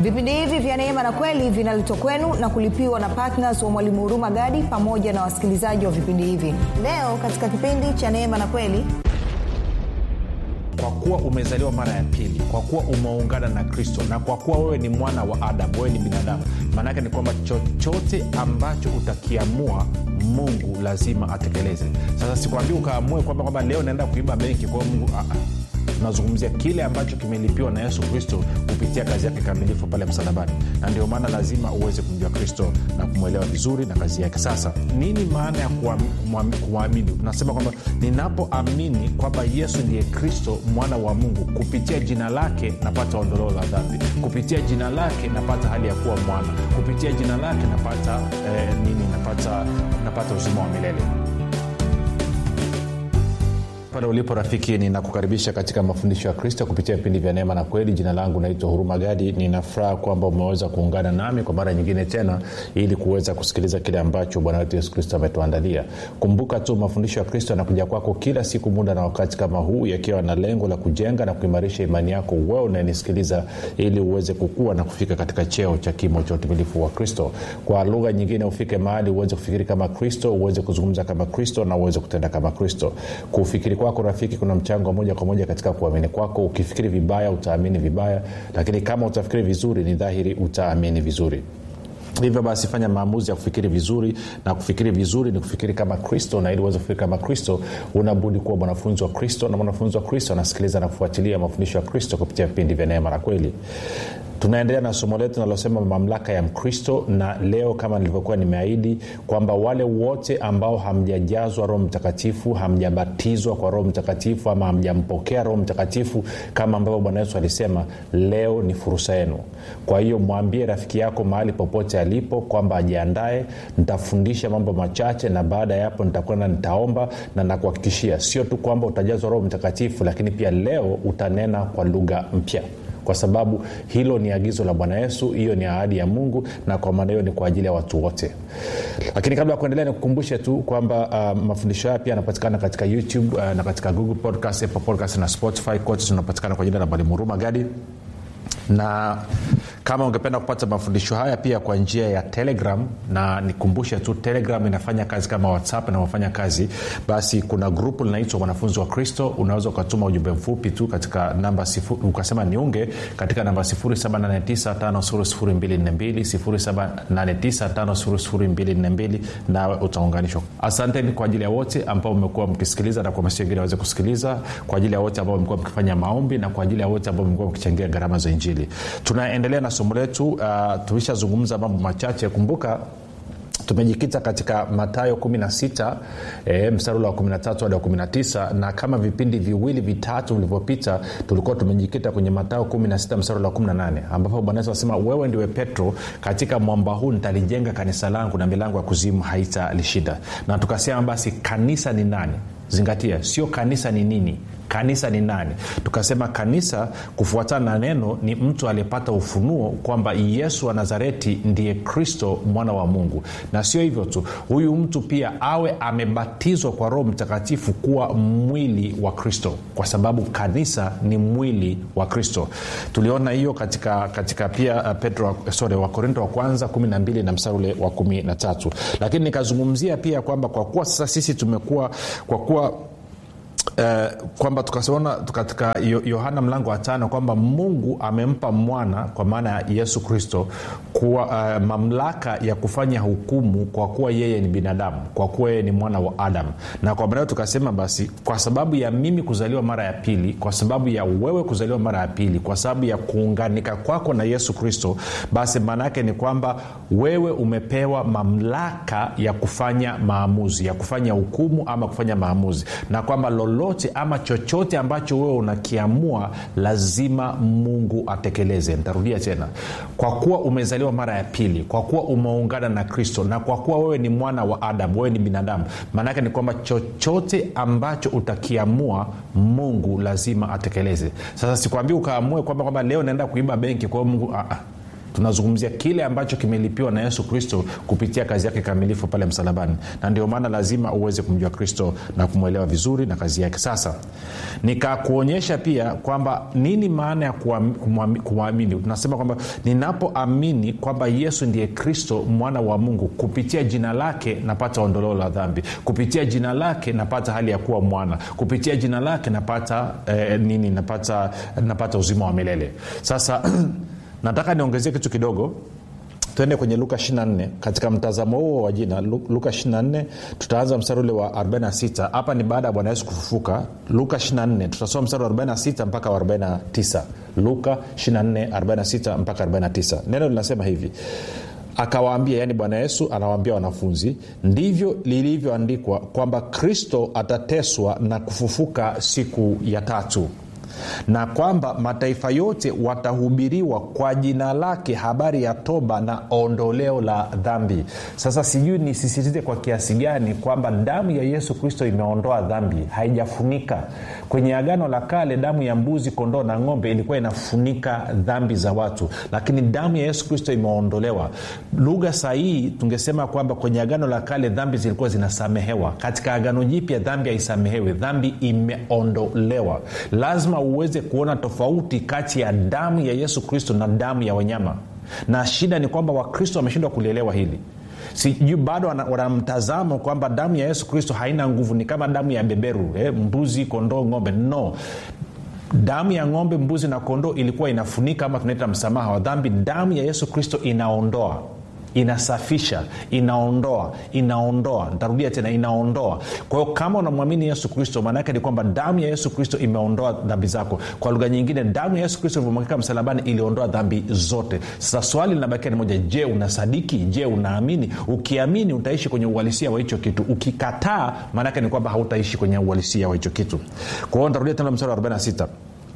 vipindi hivi vya neema na kweli vinaletwa kwenu na kulipiwa na ptns wa mwalimu huruma gadi pamoja na wasikilizaji wa vipindi hivi leo katika kipindi cha neema na kweli kwa kuwa umezaliwa mara ya pili kwa kuwa umeungana na kristo na kwa kuwa wewe ni mwana wa adamu wewe ni binadamu maanaake ni kwamba chochote ambacho utakiamua mungu lazima atekeleze sasa sikwambii ukaamue kwamba kwamba leo naenda kuiba benki kwao mungu ah, ah tunazungumzia kile ambacho kimelipiwa na yesu kristo kupitia kazi yake kamilifu pale msalabani na ndio maana lazima uweze kumjua kristo na kumwelewa vizuri na kazi yake sasa nini maana ya kumwamini tunasema kwamba ninapoamini kwamba yesu ndiye kristo mwana wa mungu kupitia jina lake napata ondoleo la dhambi kupitia jina lake napata hali ya kuwa mwana kupitia jina lake napata eh, nini napata napata uzima wa milele pale ulipo rafiki ninakukaribisha katika mafundisho ya kristo kupitia vipindi vya neema na kweli jina langu naitwa huruma gadi ninafuraha kwamba umeweza kuungana nami kwa mara nyingine tena ili kuweza kusikiliza kile ambacho bwana wetu yesu kristo ametuandalia kumbuka tu mafundisho ya kristo yanakuja kwako kila siku muda na wakati kama huu yakiwa na lengo la kujenga na kuimarisha imani yako wewe unayenisikiliza ili uweze kukua na kufika katika cheo cha kimo cha utimilifu wa kristo kwa lugha nyingine ufike mahali uweze kufikiri kama kristo uweze kuzungumza kama kristo na uweze kutenda kama kristo kufikiri kwako rafiki kuna mchango moja kwa moja katika kuamini kwako ukifikiri vibaya utaamini vibaya lakini kama utafikiri vizuri ni dhahiri utaamini vizuri hivyo basi fanya maamuzi ya kufikiri vizuri na kufikiri vizuri ni kufikiri kama kristo na ili uweze kufikiri kama kristo unabudi kuwa mwanafunzi wa kristo na mwanafunzi wa kristo anasikiliza na kufuatilia mafundisho ya kristo kupitia vipindi vya neema na kweli tunaendelea na somo letu nalosema mamlaka ya mkristo na leo kama nilivyokuwa nimeahidi kwamba wale wote ambao hamjajazwa roho mtakatifu hamjabatizwa kwa roho mtakatifu ama hamjampokea roho mtakatifu kama ambavyo bwana yesu alisema leo ni fursa yenu kwa hiyo mwambie rafiki yako mahali popote alipo kwamba ajiandae nitafundisha mambo machache na baada ya hapo nitakwenda nitaomba na nakuhakikishia sio tu kwamba utajazwa roho mtakatifu lakini pia leo utanena kwa lugha mpya kwa sababu hilo ni agizo la bwana yesu hiyo ni ahadi ya mungu na kwa maana hiyo ni kwa ajili ya watu wote lakini kabla ya kuendelea nikukumbushe tu kwamba uh, mafundisho haya pia yanapatikana katika youtube uh, na katika google podcast apple podcast na spotify kote tunapatikana kwa jina la mwalimu huruma gadi na kama ungependa kupata mafundisho haya pia kwa njia ya telegram na nikumbushe tu telegram inafanya kazi kama whatsapp inavyofanya kazi basi kuna grupu linaitwa wanafunzi wa kristo unaweza ukatuma ujumbe mfupi tu katika namba sifu, ukasema niunge katika namba 7895242 nawe utaunganishwa asanteni kwa ajili ya wote ambao umekuwa mkisikiliza na kuhamasisha wengine waweze kusikiliza kwa ajili ya wote ambao mmekuwa mkifanya maombi na kwa ajili ya wote ambao mmekuwa mkichangia gharama za injili tunaendelea na somo letu uh, tulishazungumza mambo machache kumbuka tumejikita katika matayo 16 e, mstari ule wa 13 hadi wa 19 na kama vipindi viwili vitatu vilivyopita tulikuwa tumejikita kwenye matayo 16 mstari ule wa 18 ambapo bwana yesu anasema wewe ndiwe petro katika mwamba huu nitalijenga kanisa langu na milango ya kuzimu haitalishinda na tukasema basi kanisa ni nani zingatia sio kanisa ni nini kanisa ni nani tukasema kanisa kufuatana na neno ni mtu aliyepata ufunuo kwamba yesu wa nazareti ndiye kristo mwana wa mungu na sio hivyo tu huyu mtu pia awe amebatizwa kwa roho mtakatifu kuwa mwili wa kristo kwa sababu kanisa ni mwili wa kristo tuliona hiyo katika katika pia uh, petro sorry wakorinto wa kwanza 12 na mstari ule wa 13 lakini nikazungumzia pia kwamba kwa kuwa sasa sisi tumekuwa kwa kuwa Uh, kwamba tukaona katika yohana mlango wa tano kwamba mungu amempa mwana kwa maana ya yesu kristo kuwa uh, mamlaka ya kufanya hukumu kwa kuwa yeye ni binadamu kwa kuwa yeye ni mwana wa adamu na kwa maana tukasema basi kwa sababu ya mimi kuzaliwa mara ya pili kwa sababu ya wewe kuzaliwa mara ya pili kwa sababu ya kuunganika kwako na yesu kristo basi maana yake ni kwamba wewe umepewa mamlaka ya kufanya maamuzi ya kufanya hukumu ama kufanya maamuzi na kwamba lolote ama chochote ambacho wewe unakiamua lazima mungu atekeleze ntarudia tena kwa kuwa umezaliwa mara ya pili kwa kuwa umeungana na kristo na kwa kuwa wewe ni mwana wa adamu wewe ni binadamu maanaake ni kwamba chochote ambacho utakiamua mungu lazima atekeleze sasa sikwambii ukaamue kwamba kwamba leo naenda kuiba benki kwa hiyo mungu ah, ah tunazungumzia kile ambacho kimelipiwa na yesu kristo kupitia kazi yake kamilifu pale msalabani na ndio maana lazima uweze kumjua kristo na kumwelewa vizuri na kazi yake sasa nikakuonyesha pia kwamba nini maana ya kumwamini tunasema kwamba ninapoamini kwamba yesu ndiye kristo mwana wa mungu kupitia jina lake napata ondoleo la dhambi kupitia jina lake napata hali ya kuwa mwana kupitia jina lake napata eh, nini napata napata uzima wa milele sasa nataka niongezee kitu kidogo twende kwenye luka 24 katika mtazamo huo wa jina luka 24 tutaanza mstari ule wa 46 hapa ni baada ya bwana yesu kufufuka luka 24 tutasoma mstari wa 46 mpaka wa 49 luka 24 46 mpaka 49 neno linasema hivi akawaambia yaani bwana yesu anawaambia wanafunzi ndivyo lilivyoandikwa kwamba kristo atateswa na kufufuka siku ya tatu na kwamba mataifa yote watahubiriwa kwa jina lake habari ya toba na ondoleo la dhambi sasa sijui nisisitize kwa kiasi gani kwamba damu ya yesu kristo imeondoa dhambi haijafunika kwenye agano la kale damu ya mbuzi kondoo na ng'ombe ilikuwa inafunika dhambi za watu lakini damu ya yesu kristo imeondolewa lugha sahihi tungesema kwamba kwenye agano la kale dhambi zilikuwa zinasamehewa katika agano jipya dhambi haisamehewi dhambi imeondolewa lazima uweze kuona tofauti kati ya damu ya yesu kristo na damu ya wanyama na shida ni kwamba wakristo wameshindwa kulielewa hili sijui bado wanamtazamo wana kwamba damu ya yesu kristo haina nguvu ni kama damu ya beberu eh, mbuzi kondoo ng'ombe no damu ya ng'ombe mbuzi na kondoo ilikuwa inafunika ama tunaita msamaha wa dhambi damu ya yesu kristo inaondoa inasafisha inaondoa inaondoa ntarudia tena inaondoa kwa hiyo kama unamwamini yesu kristo maanaake ni kwamba damu ya yesu kristo imeondoa dhambi zako kwa lugha nyingine damu ya yesu kristo ilivyomwagika msalabani iliondoa dhambi zote sasa swali linabakia ni moja je unasadiki je unaamini ukiamini utaishi kwenye uhalisia wa hicho kitu ukikataa maanaake ni kwamba hautaishi kwenye uhalisia wa hicho kitu kwa hiyo ntarudia tena mstari wa 46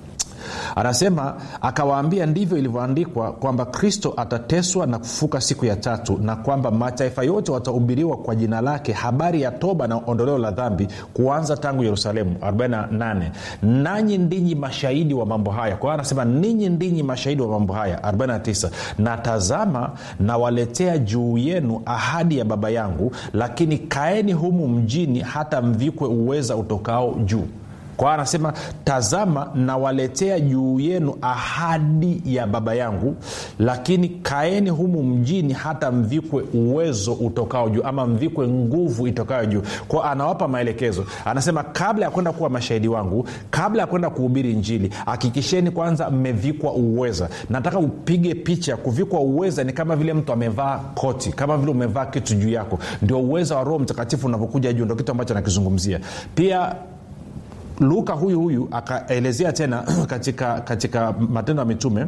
anasema akawaambia ndivyo ilivyoandikwa kwamba kristo atateswa na kufufuka siku ya tatu na kwamba mataifa yote watahubiriwa kwa jina lake habari ya toba na ondoleo la dhambi kuanza tangu yerusalemu 48 nanyi ndinyi mashahidi wa mambo haya kwa hiyo anasema ninyi ndinyi mashahidi wa mambo haya 49 na tazama nawaletea juu yenu ahadi ya baba yangu lakini kaeni humu mjini hata mvikwe uweza utokao juu kwa anasema tazama nawaletea juu yenu ahadi ya baba yangu lakini kaeni humu mjini hata mvikwe uwezo utokao juu ama mvikwe nguvu itokayo juu kwao anawapa maelekezo anasema kabla ya kwenda kuwa mashahidi wangu kabla ya kwenda kuhubiri njili hakikisheni kwanza mmevikwa uweza nataka upige picha kuvikwa uweza ni kama vile mtu amevaa koti kama vile umevaa kitu juu yako ndio uweza wa roho mtakatifu unavyokuja juu ndo kitu ambacho anakizungumzia pia luka huyu huyu akaelezea tena katika katika matendo ya mitume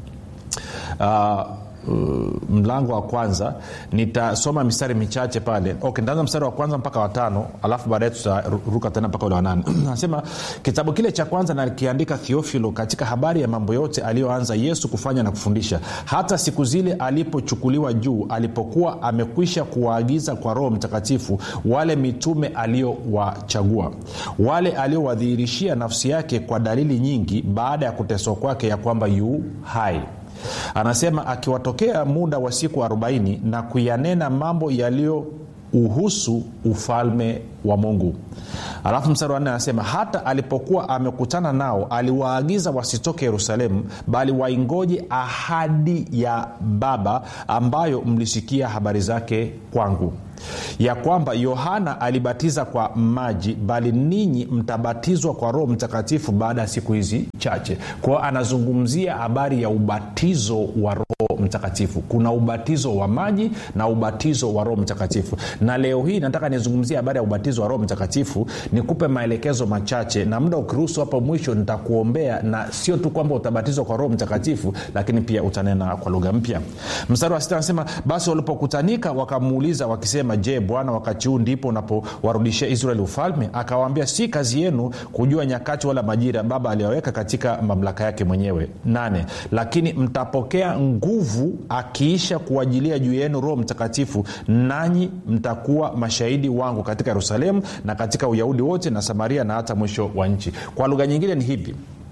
uh, Uh, mlango wa kwanza nitasoma mistari michache pale okay, ntaanza mstari wa kwanza mpaka watano alafu baadaye tutaruka tena mpaka ule wanane anasema kitabu kile cha kwanza nakiandika thiofilo katika habari ya mambo yote aliyoanza yesu kufanya na kufundisha hata siku zile alipochukuliwa juu alipokuwa amekwisha kuwaagiza kwa roho mtakatifu wale mitume aliowachagua wale aliowadhihirishia nafsi yake kwa dalili nyingi baada ya kuteswa kwake ya kwamba yu hai anasema akiwatokea muda wa siku 40 na kuyanena mambo yaliyo uhusu ufalme wa mungu alafu mstari wa nne anasema hata alipokuwa amekutana nao aliwaagiza wasitoke yerusalemu bali waingoje ahadi ya baba ambayo mlisikia habari zake kwangu ya kwamba yohana alibatiza kwa maji bali ninyi mtabatizwa kwa roho mtakatifu baada ya siku hizi chache kwao anazungumzia habari ya ubatizo wa roho mtakatifu kuna ubatizo wa maji na ubatizo wa roho mtakatifu na leo hii nataka nizungumzie habari ya ubatizo wa roho mtakatifu nikupe maelekezo machache na muda ukiruhusu hapo mwisho nitakuombea na sio tu kwamba utabatizwa kwa roho mtakatifu lakini pia utanena kwa lugha mpya mstari wa sita anasema basi walipokutanika wakamuuliza wakisema je bwana wakati huu ndipo unapowarudishia israeli ufalme akawaambia si kazi yenu kujua nyakati wala majira baba aliyoweka katika mamlaka yake mwenyewe nane lakini mtapokea nguvu akiisha kuajilia juu yenu roho mtakatifu nanyi mtakuwa mashahidi wangu katika yerusalemu na katika uyahudi wote na samaria na hata mwisho wa nchi kwa lugha nyingine ni hivi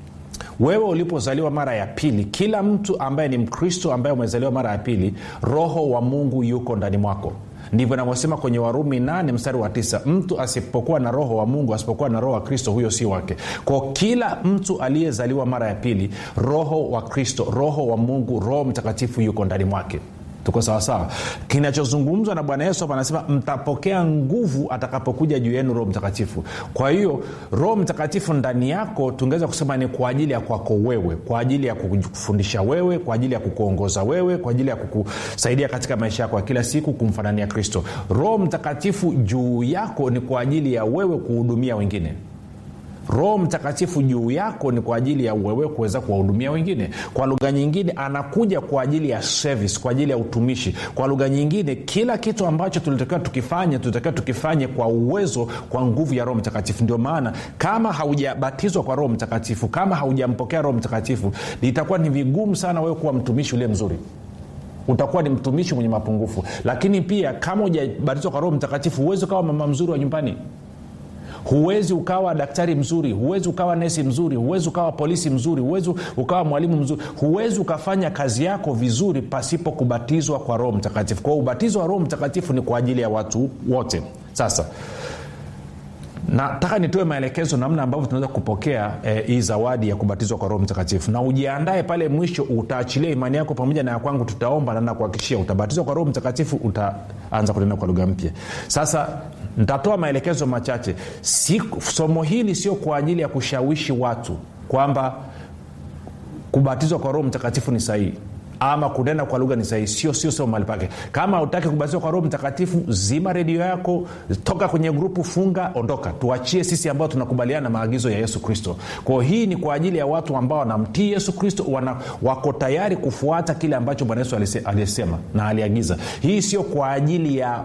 wewe ulipozaliwa mara ya pili kila mtu ambaye ni mkristo ambaye umezaliwa mara ya pili roho wa mungu yuko ndani mwako ndivyo inavyosema kwenye warumi 8 mstari wa tisa mtu asipokuwa na roho wa mungu asipokuwa na roho wa kristo huyo si wake kwa kila mtu aliyezaliwa mara ya pili roho wa kristo roho wa mungu roho mtakatifu yuko ndani mwake tuko sawasawa kinachozungumzwa na bwana yesu hapa anasema mtapokea nguvu atakapokuja juu yenu roho mtakatifu kwa hiyo roho mtakatifu ndani yako tungeweza kusema ni kwa ajili ya kwako wewe kwa ajili ya kukufundisha wewe kwa ajili ya kukuongoza wewe kwa ajili ya kukusaidia katika maisha yako ya kila siku kumfanania kristo roho mtakatifu juu yako ni kwa ajili ya wewe kuhudumia wengine roho mtakatifu juu yako ni kwa ajili ya wewe kuweza kuwahudumia wengine kwa lugha nyingine anakuja kwa ajili ya service kwa ajili ya utumishi kwa lugha nyingine kila kitu ambacho tulitakiwa tukifanye tulitakiwa tukifanye kwa uwezo kwa nguvu ya roho mtakatifu ndio maana kama haujabatizwa kwa roho mtakatifu kama haujampokea roho mtakatifu itakuwa ni vigumu sana wewe kuwa mtumishi uliye mzuri utakuwa ni mtumishi mwenye mapungufu lakini pia kama hujabatizwa kwa roho mtakatifu huwezi ukawa mama mzuri wa nyumbani huwezi ukawa daktari mzuri huwezi ukawa nesi mzuri huwezi ukawa polisi mzuri huwezi ukawa mwalimu mzuri huwezi ukafanya kazi yako vizuri pasipo kubatizwa kwa roho mtakatifu kwao ubatizo wa roho mtakatifu ni kwa ajili ya watu wote sasa nataka nitoe maelekezo namna ambavyo tunaweza kupokea eh, hii zawadi ya kubatizwa kwa roho mtakatifu na ujiandae pale mwisho utaachilia imani yako pamoja na ya kwangu tutaomba na nakuhakikishia utabatizwa kwa roho mtakatifu utaanza kunena kwa lugha mpya sasa nitatoa maelekezo machache si, somo hili sio kwa ajili ya kushawishi watu kwamba kubatizwa kwa roho mtakatifu ni sahihi ama kunena kwa lugha ni sahihi sio sio sio mahali pake kama utaki kubatizwa kwa roho mtakatifu zima redio yako toka kwenye grupu funga ondoka tuachie sisi ambao tunakubaliana na maagizo ya yesu kristo kwao hii ni kwa ajili ya watu ambao wanamtii yesu kristo wana, wako tayari kufuata kile ambacho bwana yesu aliyesema na aliagiza hii sio kwa ajili ya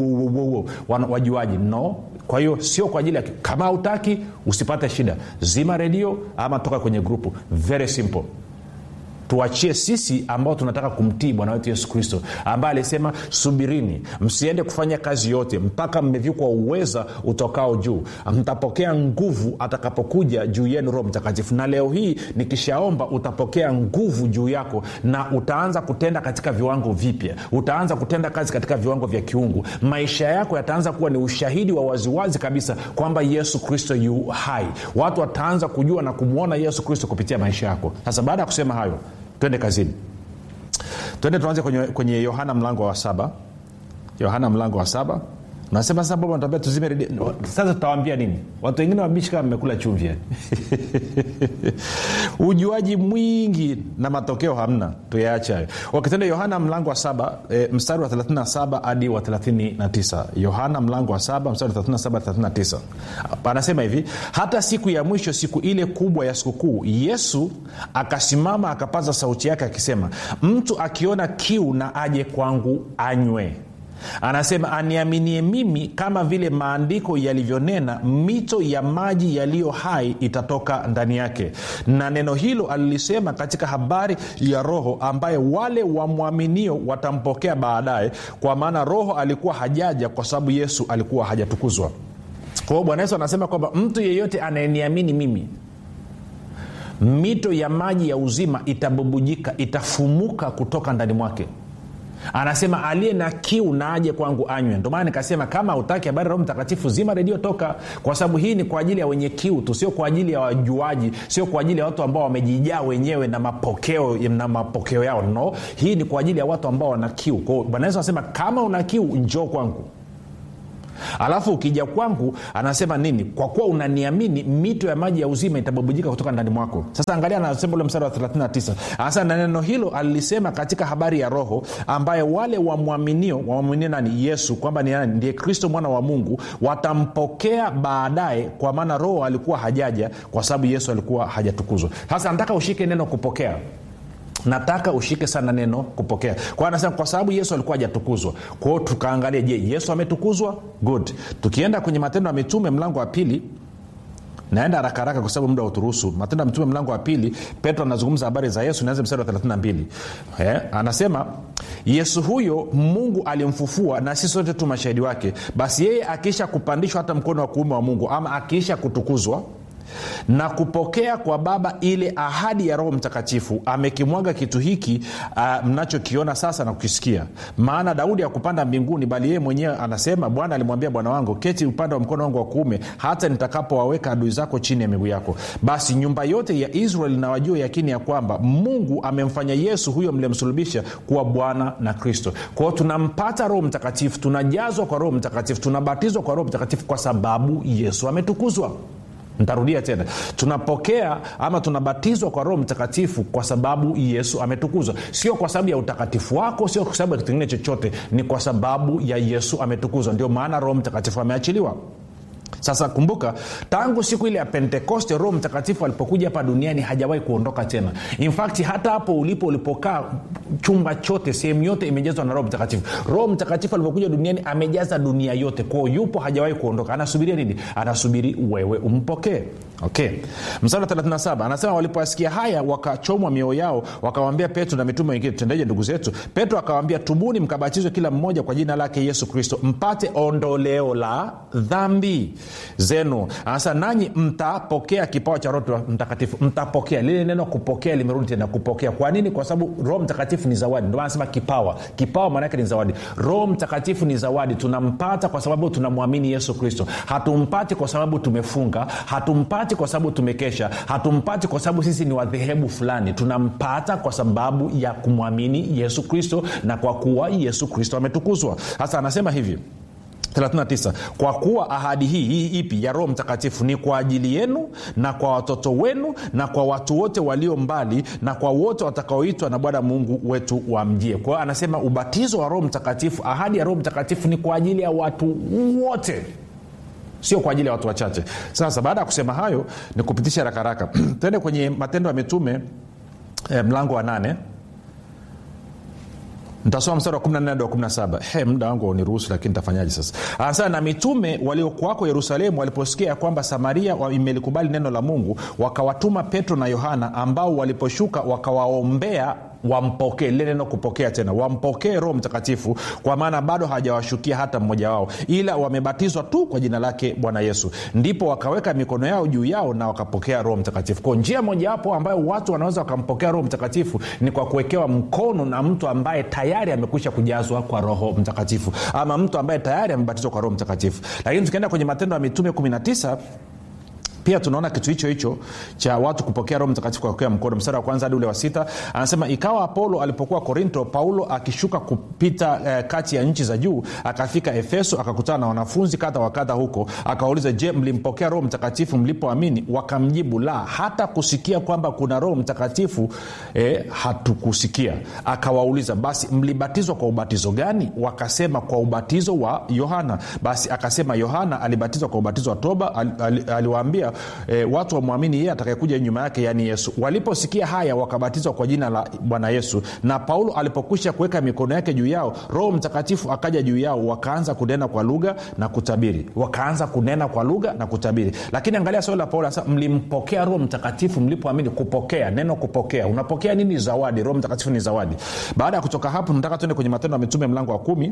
wajuaji no kwa hiyo sio kwa ajili ya kama hautaki usipate shida zima redio ama toka kwenye grupu very simple tuachie sisi ambao tunataka kumtii bwana wetu yesu kristo ambaye alisema subirini msiende kufanya kazi yote mpaka mmevikwa uweza utokao juu mtapokea nguvu atakapokuja juu yenu roho mtakatifu na leo hii nikishaomba utapokea nguvu juu yako na utaanza kutenda katika viwango vipya utaanza kutenda kazi katika viwango vya kiungu maisha yako yataanza kuwa ni ushahidi wa waziwazi kabisa kwamba yesu kristo yu hai watu wataanza kujua na kumwona yesu kristo kupitia maisha yako sasa baada ya kusema hayo twende kazini twende tuanze kwenye, kwenye yohana mlango wa saba yohana mlango wa saba nasema sasa baba natambia tuzime redio sasa tutawambia nini watu wengine wabishi kama mmekula chumvi ujuaji mwingi na matokeo hamna tuyaache hayo wakitenda yohana mlango wa saba e, mstari wa 37 hadi wa 39 yohana mlango wa saba mstari wa 37 39 anasema hivi hata siku ya mwisho siku ile kubwa ya sikukuu yesu akasimama akapaza sauti yake akisema mtu akiona kiu na aje kwangu anywe anasema aniaminie mimi kama vile maandiko yalivyonena mito ya maji yaliyo hai itatoka ndani yake na neno hilo alilisema katika habari ya roho ambaye wale wamwaminio watampokea baadaye kwa maana roho alikuwa hajaja kwa sababu yesu alikuwa hajatukuzwa kwa hiyo bwana yesu anasema kwamba mtu yeyote anayeniamini mimi mito ya maji ya uzima itabubujika itafumuka kutoka ndani mwake anasema aliye na kiu na aje kwangu anywe ndio maana nikasema kama utaki habari roho mtakatifu zima redio toka kwa sababu hii ni kwa ajili ya wenye kiu tu sio kwa ajili ya wajuaji sio kwa ajili ya watu ambao wamejijaa wenyewe na mapokeo na mapokeo yao no hii ni kwa ajili ya watu ambao wana kiu kwao bwana yesu anasema kama una kiu njoo kwangu alafu ukija kwangu anasema nini kwa kuwa unaniamini mito ya maji ya uzima itabubujika kutoka ndani mwako sasa angalia anasema ule mstari wa 39 anasema na neno hilo alilisema katika habari ya roho ambaye wale wamwaminio wamwaminio nani yesu kwamba ni nani ndiye kristo mwana wa mungu watampokea baadaye kwa maana roho alikuwa hajaja kwa sababu yesu alikuwa hajatukuzwa sasa nataka ushike neno kupokea nataka ushike sana neno kupokea kwa anasema kwa sababu yesu alikuwa hajatukuzwa kwao tukaangalia je yesu ametukuzwa good tukienda kwenye matendo ya mitume mlango wa pili naenda haraka haraka kwa sababu muda uturuhusu matendo ya mitume mlango wa pili petro anazungumza habari za yesu naanza mstari wa 32 eh, anasema yesu huyo mungu alimfufua na sisi sote tu mashahidi wake basi yeye akiisha kupandishwa hata mkono wa kuume wa mungu ama akiisha kutukuzwa na kupokea kwa baba ile ahadi ya roho mtakatifu amekimwaga kitu hiki uh, mnachokiona sasa na kukisikia maana daudi hakupanda mbinguni bali yeye mwenyewe anasema bwana alimwambia bwana wangu keti upande wa mkono wangu wa kuume hata nitakapowaweka adui zako chini ya miguu yako basi nyumba yote ya israeli na wajue yakini ya kwamba mungu amemfanya yesu huyo mlimsulubisha kuwa bwana na kristo kwao tunampata roho mtakatifu tunajazwa kwa roho mtakatifu tunabatizwa kwa roho mtakatifu kwa sababu yesu ametukuzwa ntarudia tena tunapokea ama tunabatizwa kwa roho mtakatifu kwa sababu yesu ametukuzwa sio kwa sababu ya utakatifu wako sio kwa sababu ya kitu kingine chochote ni kwa sababu ya yesu ametukuzwa ndio maana roho mtakatifu ameachiliwa sasa kumbuka tangu siku ile ya pentekoste roho mtakatifu alipokuja hapa duniani hajawahi kuondoka tena infakti hata hapo ulipo ulipokaa chumba chote sehemu yote imejazwa na roho mtakatifu roho mtakatifu alipokuja duniani amejaza dunia yote kwao yupo hajawahi kuondoka anasubiria nini anasubiri wewe umpokee okay msara 37 anasema walipoasikia haya wakachomwa mioyo yao wakawambia petro na mitume wengine tutendeje ndugu zetu petro akawambia tubuni mkabatizwe kila mmoja kwa jina lake yesu kristo mpate ondoleo la dhambi zenu anasema nanyi mtapokea kipawa cha roho mtakatifu mtapokea lile neno kupokea limerudi tena kupokea kwa nini kwa sababu roho mtakatifu ni zawadi ndio anasema kipawa kipawa maanaake ni zawadi roho mtakatifu ni zawadi tunampata kwa sababu tunamwamini yesu kristo hatumpati kwa sababu tumefunga hatumpati kwa sababu tumekesha hatumpati kwa sababu sisi ni wadhehebu fulani tunampata kwa sababu ya kumwamini yesu kristo na kwa kuwa yesu kristo ametukuzwa sasa anasema hivi 39 kwa kuwa ahadi hii hii ipi ya roho mtakatifu ni kwa ajili yenu na kwa watoto wenu na kwa watu wote walio mbali na kwa wote watakaoitwa na bwana mungu wetu wamjie kwa hiyo anasema ubatizo wa roho mtakatifu ahadi ya roho mtakatifu ni kwa ajili ya watu wote sio kwa ajili ya watu wachache sasa baada ya kusema hayo ni kupitisha rakaraka twende kwenye matendo ya mitume eh, mlango wa nane ntasoma mstari wa 14 hadi wa 17 he muda wangu uniruhusu lakini tafanyaje sasa anasema na mitume waliokuwako yerusalemu waliposikia ya kwamba samaria imelikubali neno la mungu wakawatuma petro na yohana ambao waliposhuka wakawaombea wampokee lile neno kupokea tena wampokee roho mtakatifu kwa maana bado hawajawashukia hata mmoja wao ila wamebatizwa tu kwa jina lake bwana yesu ndipo wakaweka mikono yao juu yao na wakapokea roho mtakatifu kwa njia mojawapo ambayo watu wanaweza wakampokea roho mtakatifu ni kwa kuwekewa mkono na mtu ambaye tayari amekwisha kujazwa kwa roho mtakatifu ama mtu ambaye tayari amebatizwa kwa roho mtakatifu lakini tukienda kwenye matendo ya mitume 19 pia tunaona kitu hicho hicho cha watu kupokea roho mtakatifu kwa kuwekea mkono mstari wa kwanza hadi ule wa sita anasema ikawa apolo alipokuwa korinto paulo akishuka kupita eh, kati ya nchi za juu akafika efeso akakutana na wanafunzi kadha wa kadha huko akawauliza je mlimpokea roho mtakatifu mlipoamini wakamjibu la hata kusikia kwamba kuna roho mtakatifu eh, hatukusikia akawauliza basi mlibatizwa kwa ubatizo gani wakasema kwa ubatizo wa yohana basi akasema yohana alibatizwa kwa ubatizo wa toba al, al, aliwaambia e, watu wamwamini yeye atakayekuja nyuma yake yaani yesu waliposikia haya wakabatizwa kwa jina la bwana yesu na paulo alipokwisha kuweka mikono yake juu yao roho mtakatifu akaja juu yao wakaanza kunena kwa lugha na kutabiri wakaanza kunena kwa lugha na kutabiri lakini angalia swali la paulo anasema mlimpokea roho mtakatifu mlipoamini kupokea neno kupokea unapokea nini zawadi roho mtakatifu ni zawadi baada ya kutoka hapo nataka tuende kwenye matendo ya mitume mlango wa kumi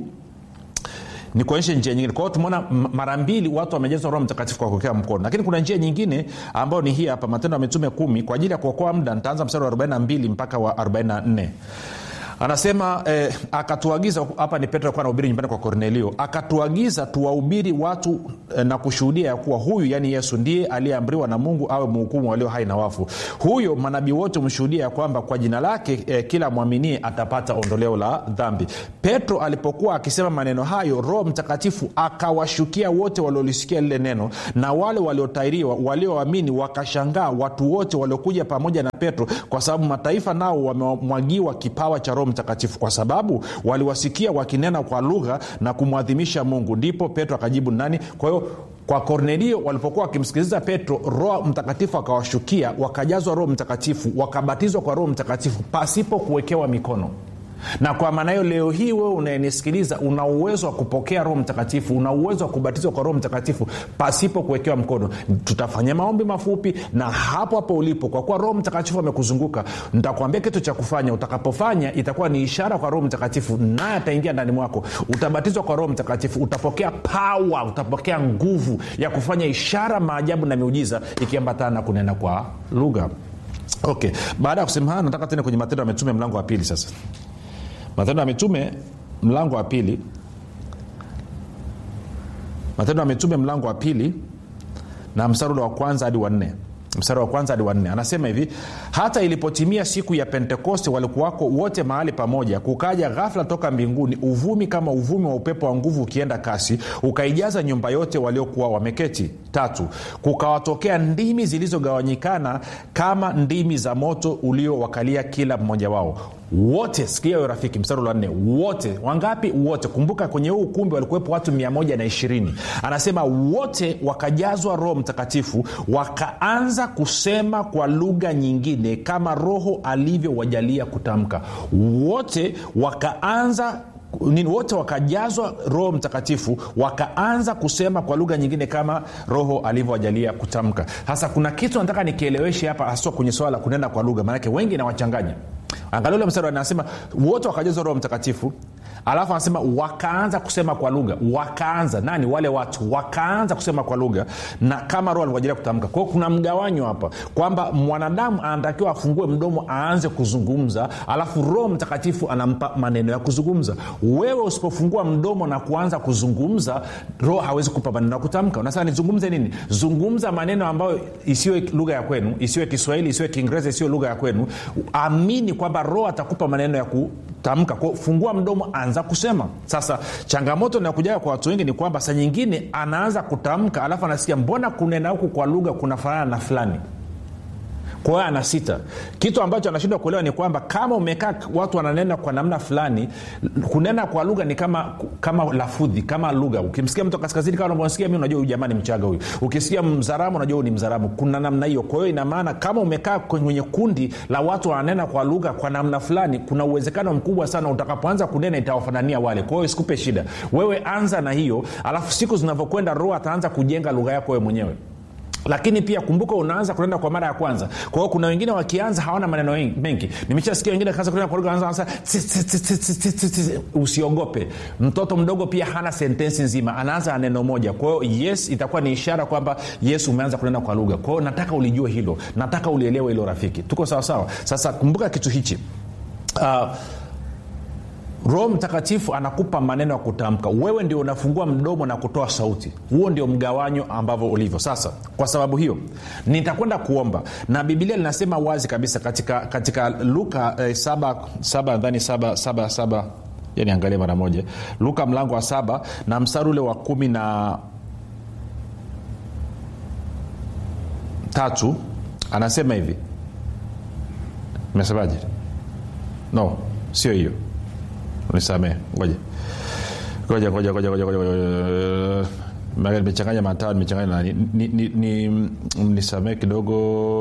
ni kuonyesha njia nyingine kwa hiyo tumeona mara mbili watu wamejazwa roho mtakatifu kwa kuwekea mkono lakini kuna njia nyingine ambayo ni hii hapa matendo ya mitume kumi kwa ajili ya kuokoa muda nitaanza mstari wa 42 mpaka wa 44 anasema eh, akatuagiza hapa ni petro alikuwa anahubiri nyumbani kwa kornelio akatuagiza tuwahubiri watu eh, na kushuhudia ya kuwa huyu yaani yesu ndiye aliyeamriwa na mungu awe mhukumu walio hai na wafu huyo manabii wote humshuhudia ya kwamba kwa jina lake eh, kila mwaminie atapata ondoleo la dhambi petro alipokuwa akisema maneno hayo roho mtakatifu akawashukia wote waliolisikia lile neno na wale waliotairiwa walioamini wakashangaa watu wote waliokuja pamoja na petro kwa sababu mataifa nao wamemwagiwa kipawa cha roho mtakatifu kwa sababu waliwasikia wakinena kwa lugha na kumwadhimisha mungu ndipo petro akajibu nani kwa hiyo kwa kornelio walipokuwa wakimsikiliza petro roho mtakatifu akawashukia wakajazwa roho mtakatifu wakabatizwa kwa roho mtakatifu pasipo kuwekewa mikono na kwa maana hiyo leo hii wewe unayenisikiliza una uwezo wa kupokea roho mtakatifu una uwezo wa kubatizwa kwa roho mtakatifu pasipo kuwekewa mkono tutafanya maombi mafupi na hapo hapo ulipo kwa kuwa roho mtakatifu amekuzunguka nitakwambia kitu cha kufanya utakapofanya itakuwa ni ishara kwa roho mtakatifu naye ataingia ndani mwako utabatizwa kwa roho mtakatifu utapokea pawa utapokea nguvu ya kufanya ishara maajabu na miujiza ikiambatana na kunena kwa lugha okay baada ya kusema haya nataka tena kwenye matendo ya mitume mlango wa pili sasa matendo ya mitume mlango wa pili matendo ya mitume mlango wa pili na mstari ule wa kwanza hadi wanne mstari wa kwanza hadi wanne anasema hivi hata ilipotimia siku ya pentekoste walikuwako wote mahali pamoja kukaja ghafla toka mbinguni uvumi kama uvumi wa upepo wa nguvu ukienda kasi ukaijaza nyumba yote waliokuwa wameketi tatu kukawatokea ndimi zilizogawanyikana kama ndimi za moto uliowakalia kila mmoja wao wote sikia hiyo rafiki mstari wa nne wote wangapi wote kumbuka kwenye huu ukumbi walikuwepo watu 120 anasema wote wakajazwa roho mtakatifu wakaanza kusema kwa lugha nyingine kama roho alivyowajalia kutamka wote wakaanza nini wote wakajazwa roho mtakatifu wakaanza kusema kwa lugha nyingine kama roho alivyowajalia kutamka sasa kuna kitu nataka nikieleweshe hapa haswa kwenye swala la kunena kwa lugha maanake wengi nawachanganya angalia ule mstari anasema wote wakajazwa roho mtakatifu alafu anasema wakaanza kusema kwa lugha wakaanza nani wale watu wakaanza kusema kwa lugha na kama roho alivyoajilia kutamka kwao kuna mgawanyo hapa kwamba mwanadamu anatakiwa afungue mdomo aanze kuzungumza alafu roho mtakatifu anampa maneno ya kuzungumza wewe usipofungua mdomo na kuanza kuzungumza roho hawezi kupa maneno ya kutamka unasema nizungumze nini zungumza maneno ambayo isiwe lugha ya kwenu isiwe kiswahili isiwe kiingereza isiwe lugha ya kwenu amini kwamba roho atakupa maneno ya kutamka kwao fungua mdomo anza kusema sasa changamoto inayokujaga kwa watu wengi ni kwamba saa nyingine anaanza kutamka alafu anasikia mbona kunena huku kwa lugha kunafanana na fulani kwa hiyo ana sita kitu ambacho anashindwa kuelewa ni kwamba kama umekaa watu wananena kwa namna fulani kunena kwa lugha ni kama kama lafudhi kama lugha ukimsikia mtu kaskazini kama unavyosikia mi unajua huyu jamani mchaga huyu ukisikia mzaramu unajua huyu ni mzaramu kuna namna hiyo kwa hiyo inamaana kama umekaa kwenye kundi la watu wananena kwa lugha kwa namna fulani kuna uwezekano mkubwa sana utakapoanza kunena itawafanania wale kwa hiyo isikupe shida wewe anza na hiyo alafu siku zinavyokwenda roho ataanza kujenga lugha yako wewe mwenyewe lakini pia kumbuka unaanza kunenda kwa mara ya kwanza kwa hiyo kuna wengine wakianza hawana maneno mengi nimeshasikia wengine kaanza kunenda kwa lugha usiogope mtoto mdogo pia hana sentensi nzima anaanza na neno moja kwa hiyo yes itakuwa ni ishara kwamba yesu umeanza kunenda kwa lugha kwa hiyo nataka ulijue hilo nataka ulielewe hilo rafiki tuko sawasawa sasa kumbuka kitu hichi uh, roho mtakatifu anakupa maneno ya kutamka wewe ndio unafungua mdomo na kutoa sauti huo ndio mgawanyo ambavyo ulivyo sasa kwa sababu hiyo nitakwenda kuomba na bibilia linasema wazi kabisa katika katika luka eh, saba, saba nadhani saba, saba, saba yani angalia mara moja luka mlango wa saba na mstari ule wa kumi na tatu anasema hivi mesemaje no sio hiyo nisamee ngoja ngoja ngoja ngoja ngoja ngoja maana nimechanganya matao nimechanganya nani ni, ni, ni, nisamee kidogo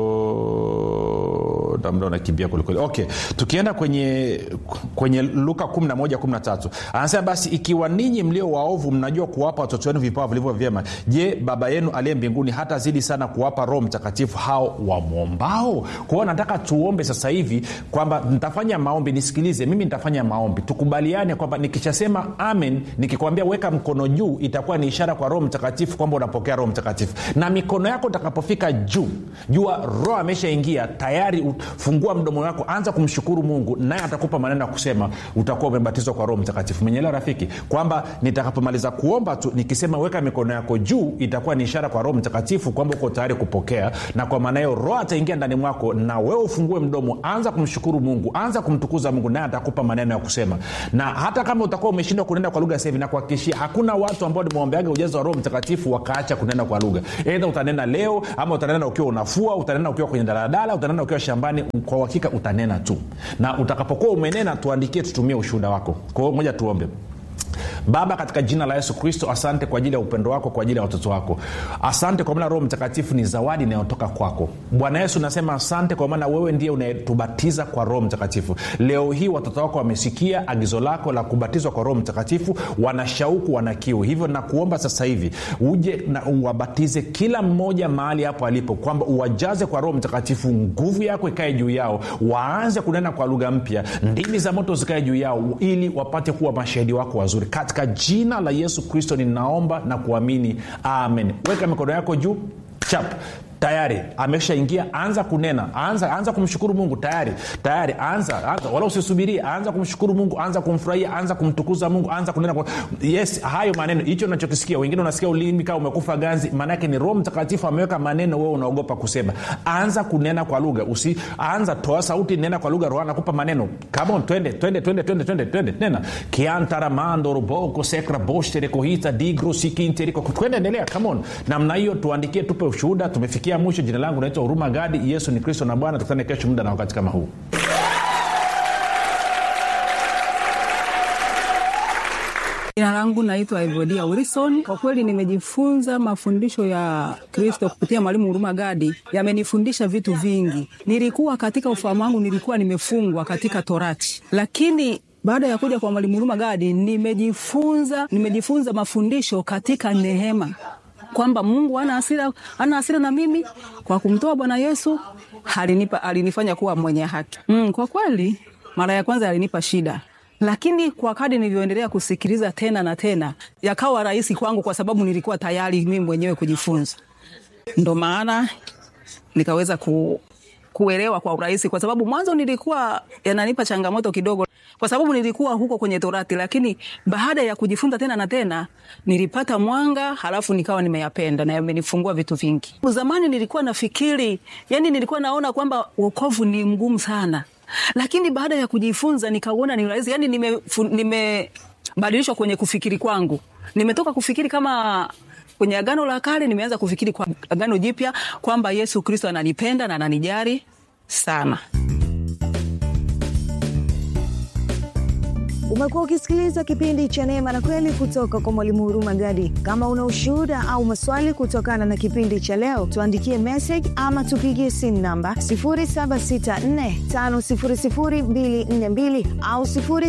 muda unakimbia kwelikweli okay tukienda kwenye kwenye luka 11 anasema basi ikiwa ninyi mlio waovu mnajua kuwapa watoto wenu vipawa vilivyo vyema je baba yenu aliye mbinguni hata zidi sana kuwapa roho mtakatifu hao wamwombao kwao nataka tuombe sasa hivi kwamba nitafanya maombi nisikilize mimi nitafanya maombi tukubaliane kwamba nikishasema amen nikikwambia weka mkono juu itakuwa ni ishara kwa roho mtakatifu kwamba unapokea roho mtakatifu na mikono yako utakapofika juu jua roho ameshaingia tayari fungua mdomo wako anza kumshukuru mungu naye atakupa maneno ya kusema utakuwa umebatizwa kwa roho mtakatifu menyelewa rafiki kwamba nitakapomaliza kuomba tu nikisema weka mikono yako juu itakuwa ni ishara kwa roho mtakatifu kwamba uko tayari kupokea na kwa maana hiyo roho ataingia ndani mwako na wewe ufungue mdomo anza kumshukuru mungu anza kumtukuza mungu naye atakupa maneno ya kusema na hata kama utakuwa umeshindwa kunenda kwa lugha sahivi nakuhakikishia hakuna watu ambao nimeombeaga ujazo wa roho mtakatifu wakaacha kunena kwa lugha eidha utanena leo ama utanena ukiwa unafua utanena ukiwa kwenye daladala utanena ukiwa shambani kwa uhakika utanena tu na utakapokuwa umenena tuandikie tutumie ushuhuda wako kwa hiyo moja tuombe baba katika jina la yesu kristo asante kwa ajili ya upendo wako kwa ajili ya watoto wako asante kwa maana roho mtakatifu ni zawadi inayotoka kwako bwana yesu nasema asante kwa maana wewe ndiye unayetubatiza kwa roho mtakatifu leo hii watoto wako wamesikia agizo lako la kubatizwa kwa roho mtakatifu wana shauku wana kiu hivyo nakuomba sasa hivi uje na uwabatize kila mmoja mahali hapo alipo kwamba uwajaze kwa roho mtakatifu nguvu yako ikae juu yao waanze kunena kwa lugha mpya ndimi za moto zikae juu yao ili wapate kuwa mashahidi wako wazuri katika jina la yesu kristo ninaomba na kuamini amen weka mikono yako juu chap tayari ameshaingia anza kunena anza anza kumshukuru mungu tayari tayari anza, anza wala usisubirie anza kumshukuru mungu anza kumfurahia anza kumtukuza mungu anza kunena kwa... yes hayo maneno hicho nachokisikia wengine unasikia ulimi kaa umekufa ganzi maanaake ni roho mtakatifu ameweka maneno wewe unaogopa kusema anza kunena kwa lugha usi anza toa sauti nena kwa lugha roho anakupa maneno come on twende twende twende twende twende twende nena kiantaramando roboko sekra boshterekohita digro sikinteriko twende endelea come on namna hiyo tuandikie tupe ushuhuda tumefikia kufikia mwisho jina langu naitwa huruma gadi yesu ni kristo na bwana tukutane kesho muda na wakati kama huu jina langu naitwa evodia wilson kwa kweli nimejifunza mafundisho ya kristo kupitia mwalimu huruma gadi yamenifundisha vitu vingi nilikuwa katika ufahamu wangu nilikuwa nimefungwa katika torati lakini baada ya kuja kwa mwalimu huruma gadi nimejifunza nimejifunza mafundisho katika neema kwamba mungu ana hasira ana hasira na mimi kwa kumtoa bwana yesu alinipa alinifanya kuwa mwenye haki mm, kwa kweli mara ya kwanza alinipa shida lakini kwa kadi nilivyoendelea kusikiliza tena na tena yakawa rahisi kwangu kwa sababu nilikuwa tayari mimi mwenyewe kujifunza ndo maana nikaweza ku, kuelewa kwa urahisi kwa sababu mwanzo nilikuwa yananipa changamoto kidogo kwa sababu nilikuwa huko kwenye torati lakini baada ya kujifunza tena na tena nilipata mwanga halafu nikawa nimeyapenda na yamenifungua vitu vingi zamani nilikuwa nafikiri yani nilikuwa naona kwamba wokovu ni mgumu sana lakini baada ya kujifunza nikauona ni rahisi yani nimebadilishwa nime kwenye kufikiri kwangu nimetoka kufikiri kama kwenye agano la kale nimeanza kufikiri kwa agano jipya kwamba yesu kristo ananipenda na ananijari sana umekuwa ukisikiliza kipindi cha neema na kweli kutoka kwa mwalimu huruma gadi kama una ushuhuda au maswali kutokana na kipindi cha leo tuandikie message ama tupigie simu namba 7645242 au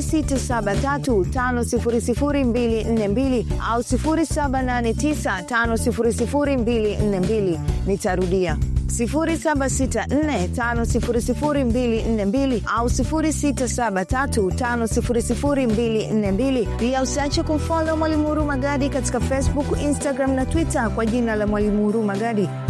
6735242 au 7895242 nitarudia 7645242 au 6735242 pia usiache kumfolo mwalimu huruma gadi katika facebook instagram na twitter kwa jina la mwalimu huruma gadi